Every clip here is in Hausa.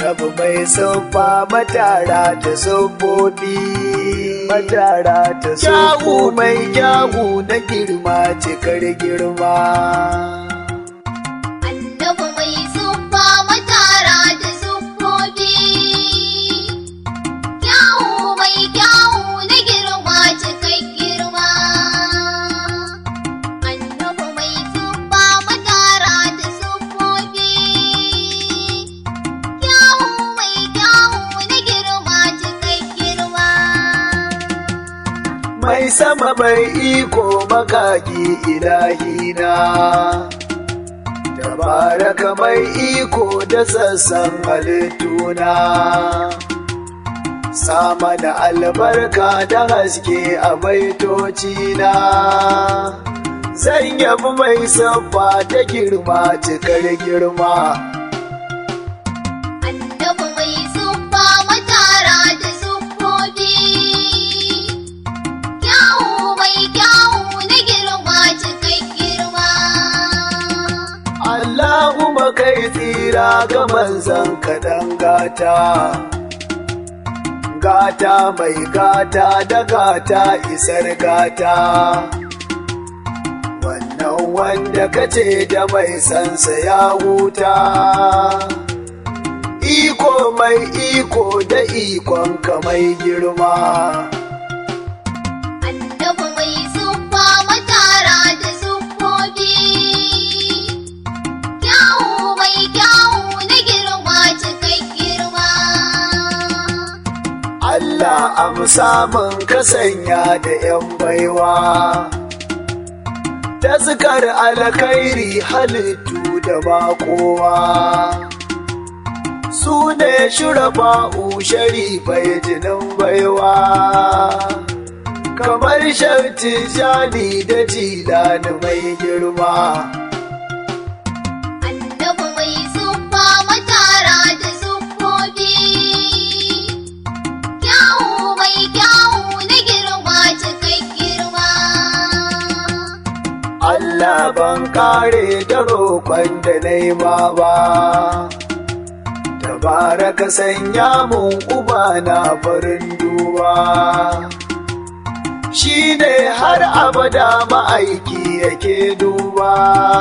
annabi mai siffa matara ta siffofi matara ta kyawu mai kyawu na girma cikar girma Annabi mai siffa matara da siffofi. Kyawu mai kyawu na girma cikai girma. Annabi mai siffa matara da siffofi. Kyawu mai kyawu na girma cikai girma. mai sama mai iko makaki ilahina tabaraka mai iko da sassan halittuna sama da albarka da haske a baitocina zan yabi mai sabba ta girma cikar girma Annabi mai siffa matara da siffofi. Kyawu mai kyawu na girma cikai girma. Allahumma kai tsira ga manzan kaɗan gata. Gata mai gata da gata isar gata. Wannan wanda kace da mai sansa ya huta. Iko mai iko da ikon ka mai girma. Annabi mai siffa matara da siffofi. Kyawu mai kyawu na girma cikai girma. Allah amsa mun ka sanya da ‘yan baiwa. Taskar alkhairi halittu da ba kowa. Su ne shurafa'u sharifai jinin baiwa. Kamar sharti jani da jilani mai girma. Annabi mai siffa matara da siffofi. Kyawu mai kyawu na girma cikai girma. Allah ban kare da roƙon da nema ba. Tabaraka sanya mun uba na farin duba. Shi ne har abada ma'aiki yake duba.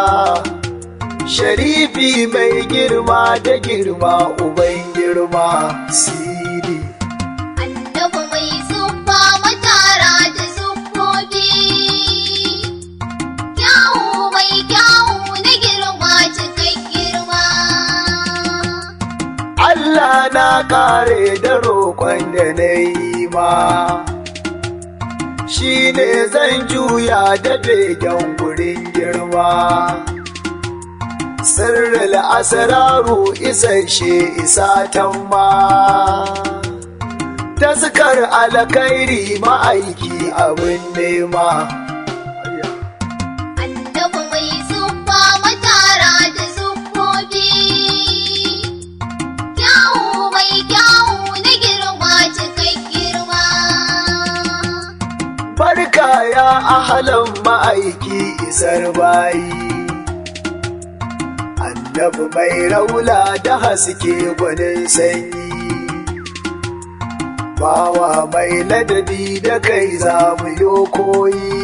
Sharifi mai girma da girma uban girma siri. Annabi mai siffa matara da siffofi. Kyawu mai kyawu na girma cikai girma. Allah na kare da roƙon da na yi ma. Shi ne zan juya da begen gurin girma. Sirril asraru isasshe isa tamma. Taskar alkhairi ma'aiki abin nema. Annabi mai siffa matara da siffofi. Kyawu mai kyawu na girma cikai girma. Barka ya ahalan ma'aiki isar bayi. Annabi mai raula da haske gwanin sanyi. Bawa mai ladabi da kai za mu yo koyi.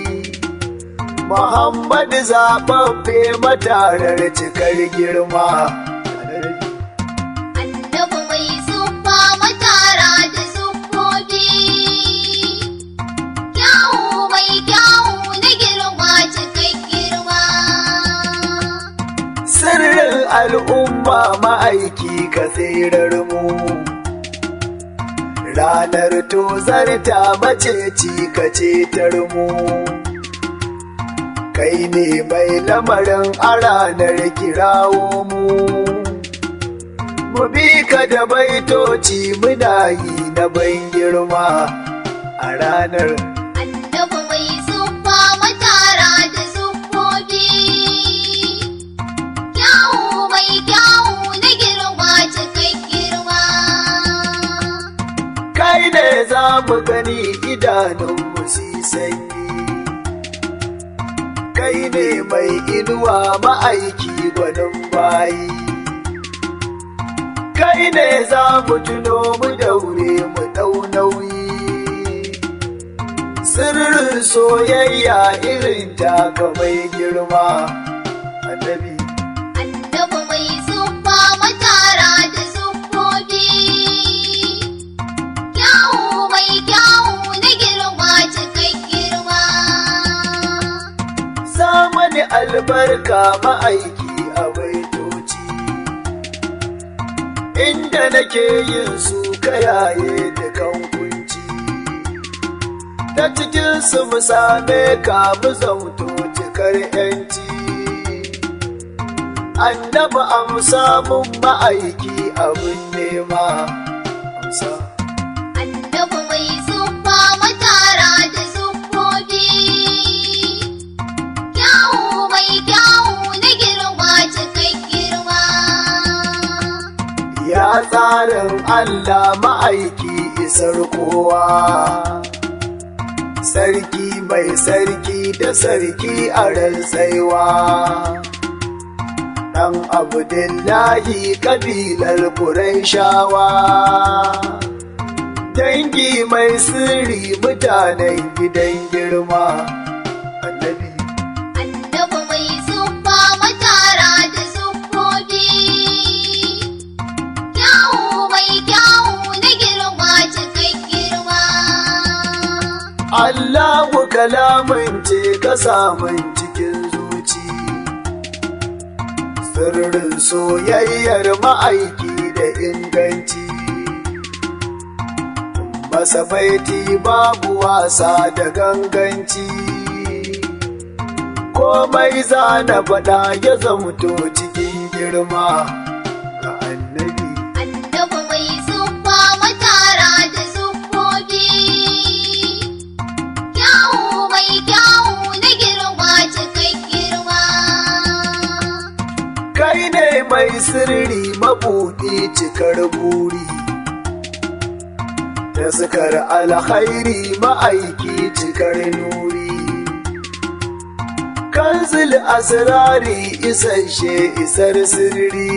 Muhammadu zaɓaɓɓe matarar cikar girma. Annabi mai siffa matara da siffofi. Kyawu mai kyawu na girma cikai girma. Sirrin al'umma ma'aiki ka tsirar mu. Ranar tozarta maceci ka cetar mu. Kai ne mai lamarin a ranar kirawo mu. Mu bi ka da baitoci muna yi na ban girma a ranar. Annabi mai siffa matara da siffofi. Kyawu mai kyawu na girma cikai girma. kai ne za mu gani idanunmu si sanyi kai ne mai inuwa ma'aiki gwanin bayi kai kai ne za mu tuno mu daure mu ɗau nauyi sirrin soyayya irin taka mai girma annabi Annabi mai siffa matara da siffofi. Kyawu mai kyawu na girma cikin girma. zamani albarka ma'aiki a baitoci inda nake yin su kayaye da kan kunci ta cikin su mu same ka mu zauto cikar yanci annabi amsa mun ma'aiki abin nema amsa Annabi mai siffa matara da siffofi. Kyawu mai kyawu na girma cikin girma. Ya tsarin Allah ma'aiki isar kowa, sarki mai sarki da sarki a rantsaiwa. Ɗan Abdullahi kabilar Qurayshawa. Dangi mai sirri mutanen gidan girma, annabi. Annabi mai siffa matara da siffofi. Kyawu mai kyawu na girma cikin girma. Allahu kalamin ce ka samun cikin zuci, sirrin soyayyar ma'aiki da inganci. Masa baiti babu wasa da ganganci, komai zana faɗa ya zamto cikin girma ga annabi. Annabi mai siffa matara da siffofi. Kyawu mai kyawu na girma cikin girma. kai ne mai sirri mabuɗi cikar buri taskar alkhairi ma'aiki cikar nuri kanzil asirari isasshe isar sirri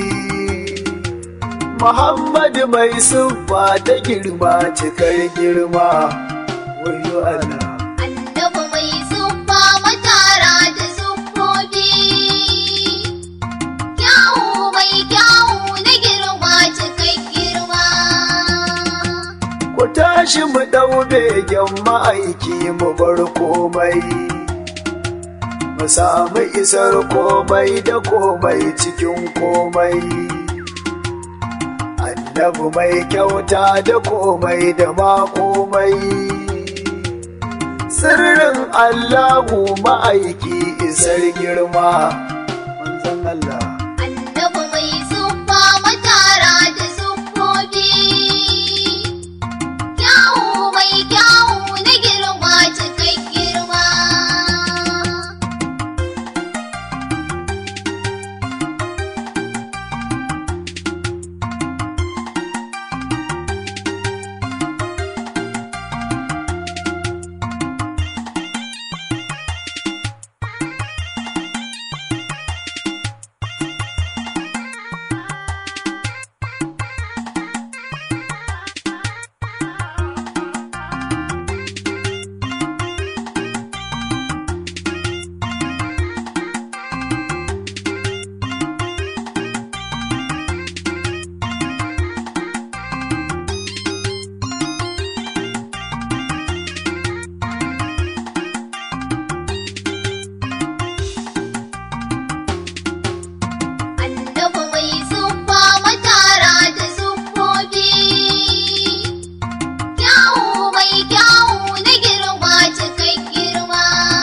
muhammadu mai siffa ta girma cikar girma wayo Allah Annabi mai siffa matara da siffofi. Kyawu mai kyawu na girma cikin girma. Ku tashi mu ɗau begen ma'aiki mu bar komai, mu samu isar komai da komai cikin komai. Annabi mai kyauta da komai da ma komai. Sirrin Allahu ma'aiki isar girma, manzon Allah. Annabi mai siffa matara da siffofi. Kyawu mai kyawu na girma cikin girma. Annabi mai siffa matara da siffofi. Kyawu mai kyawu na girma cikin girma.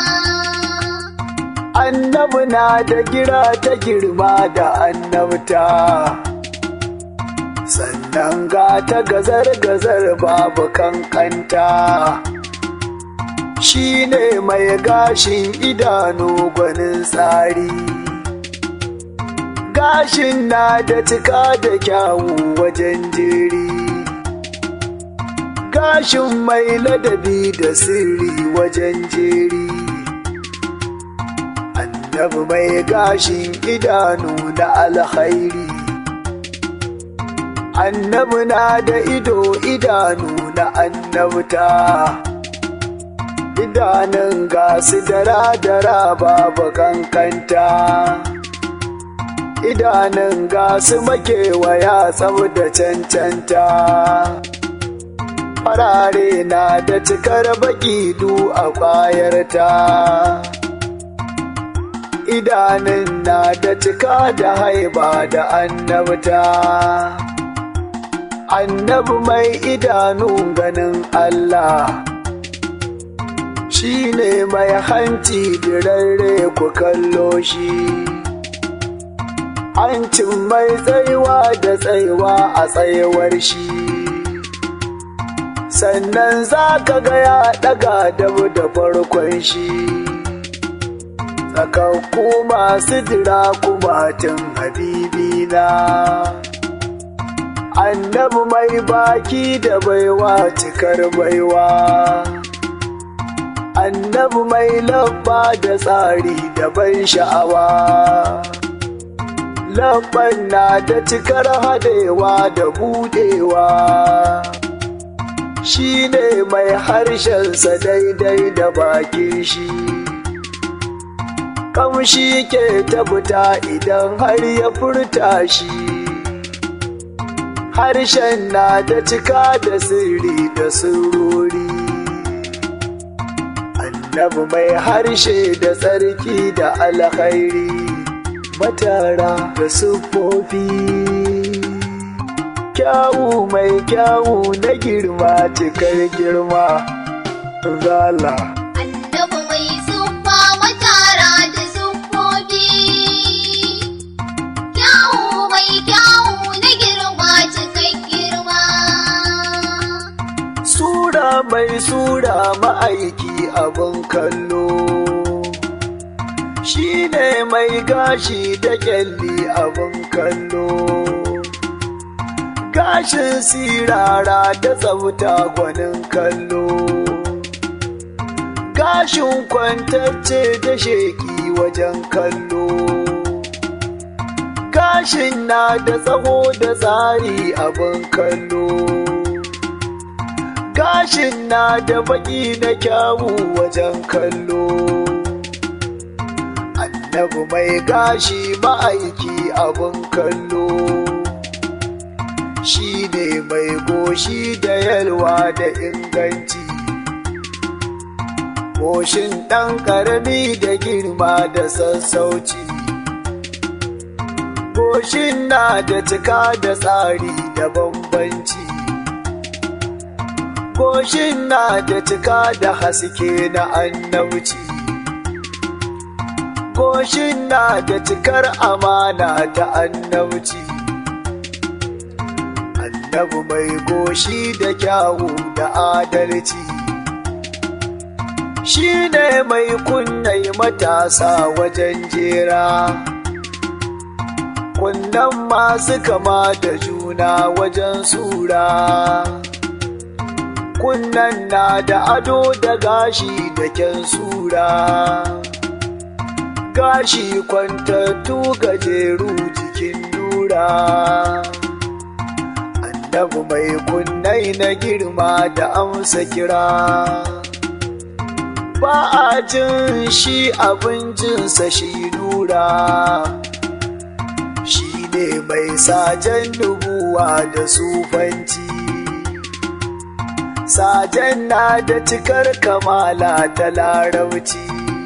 Annabi na da gira ta girma da annabta. Sannan ga ta gazar-gazar babu kankanta. Shi ne mai gashin idanu gwanin tsari. Gashin na da cika da kyawu wajen jeri. Gashin mai ladabi da sirri wajen jeri. annabi mai gashin idanu na alkhairi annabi na da ido idanu na annabta idanun gasu dara-dara babu kankanta idanun gasu makewaya tsab da cancanta farare na da cikar baki du a kwayarta idanun na da cika da haiba da annabta annabi mai idanu ganin Allah shi ne mai hanci dirarre ku kallo shi hancin mai tsaiwa da tsaiwa a tsayawar shi sannan za ka ga ya ɗaga dabu da farkon shi tsakakku masu jira kumatin habibina annabi mai baki da baiwa cikar baiwa annabi mai labba da tsari da ban sha'awa labban na da cikar hadewa da budewa shi ne mai harshensa daidai da bakin shi kamshi ke tabbata idan har ya furta shi harshen na da cika da sirri da sururi annabi mai harshe da tsarki da alkhairi matara da siffofi kyawu mai kyawu na girma cikar girma zala Annabi mai siffa matara da siffofi. Kyawu mai kyawu na girma cikin girma. sura mai sura ma'aiki abin kallo shi ne mai gashi da kyalli abin kallo gashin sirara da tsafta gwanin kallo gashin kwantacce da sheki wajen kallo gashin na da tsaho da tsari abin kallo gashin na da baki na kyawu wajen kallo annabi mai gashi ma'aiki abin kallo shi ne mai goshi da yalwa da inganci goshin ɗan ƙarami da girma da sassauci goshin na da cika da tsari da bambanci goshin na da cika da haske na annabci goshin na da cikar amana ta annabci annabi mai goshi da kyawu da adalci shi ne mai kunnai matasa wajen jera kunnan masu kama da juna wajen sura kunnan na da ado da gashi da kyan sura gashi kwantattu gajeru jikin nura annabi mai kunnai na girma da amsa kira ba a jin shi abincinsa shi nura shi ne mai sajen nubuwa da sufanci sajen na da cikar kamala ta larabci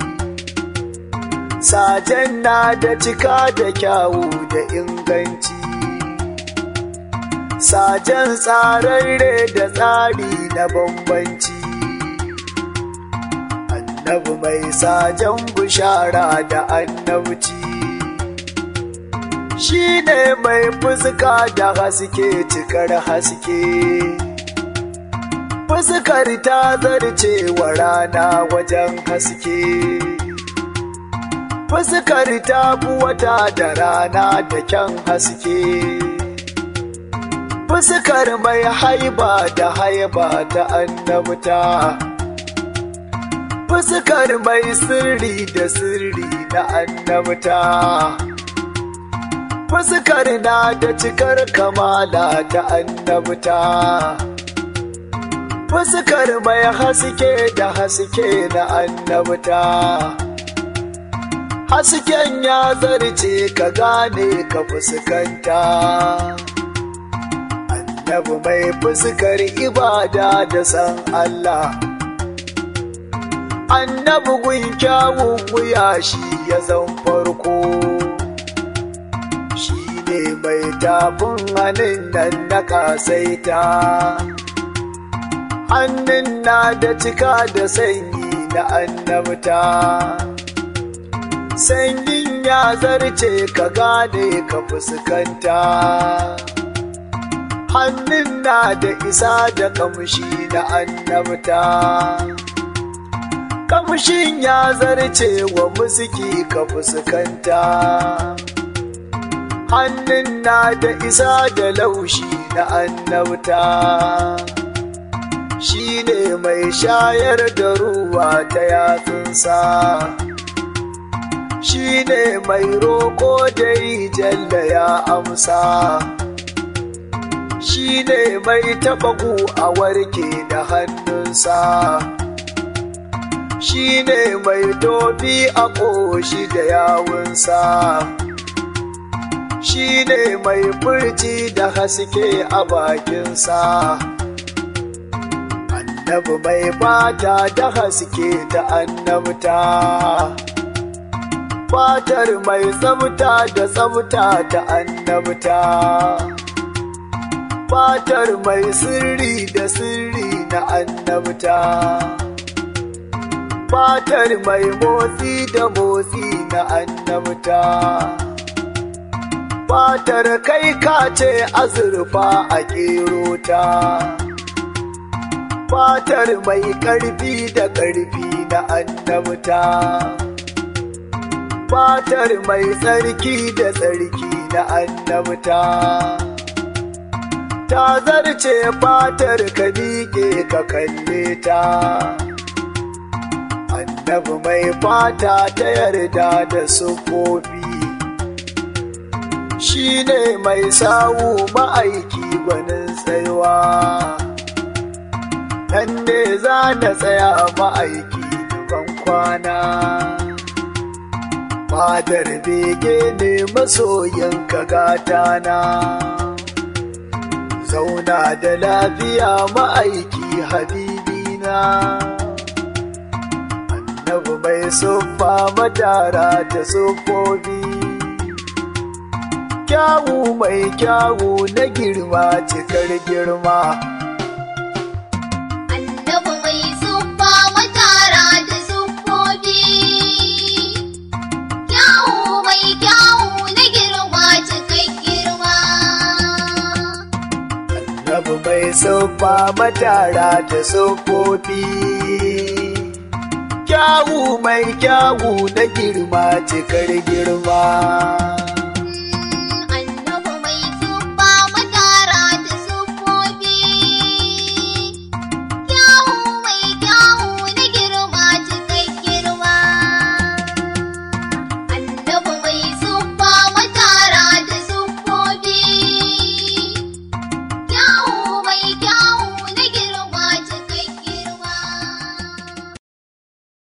sajen na da cika da kyawu da inganci sajen tsararre da tsari na bambanci annabi mai sajen bishara da annabci shi ne mai fuska da haske cikar haske fuskar ta zarce wa rana wajen haske fuskar ta fi wata da rana da kyan haske fuskar mai haiba da haiba ta annabta fuskar mai sirri da sirri na annabta fuskar na da cikar kamala ta annabta fuskar mai haske da haske na annabta hasken ya zarce ka gane ka fuskanta annabi mai fuskar ibada da san Allah annabi gun kyawun wuya shi ya zan farko shi ne mai tafin hannun nan na kasaita hannun na da cika da sanyi na annabta sanyin ya zarce ka gane ka fuskanta hannun na da isa da kamshi na annabta kamshin ya zarce wa musiki ka fuskanta hannun na da isa da laushi na annabta shi ne mai shayar da ruwa ta yatsunsa shi ne mai roƙo da yi jalla ya amsa shi ne mai taɓa a warke da hannunsa shi ne mai tofi a ƙoshi da yawunsa shi ne mai furci da haske a bakinsa annabi mai fata da haske ta annabta fatar mai tsabta da tsabta ta annabta fatar mai sirri da sirri na annabta fatar mai motsi da motsi na annabta fatar kai kace azurfa a ta. fatar mai ƙarfi da ƙarfi na annabta fatar mai tsarki da tsarki na annabta ta zarce fatar ka miƙe ka kalle ta annabi mai fata ta yarda da sufofi shi ne mai sawu ma'aiki gwanin tsayuwa nan ne za na tsaya ma'aiki ban kwana fadar bege ne masoyin ka gatana zauna da lafiya ma'aiki habibina annabi mai siffa matara da siffofi kyawu mai kyawu na girma cikar girma Annabi mai siffa matara da siffofi. Kyawu mai kyawu na girma cikin girma. Annabi mai siffa matara da siffofi kyawu mai kyawu na girma cikar girma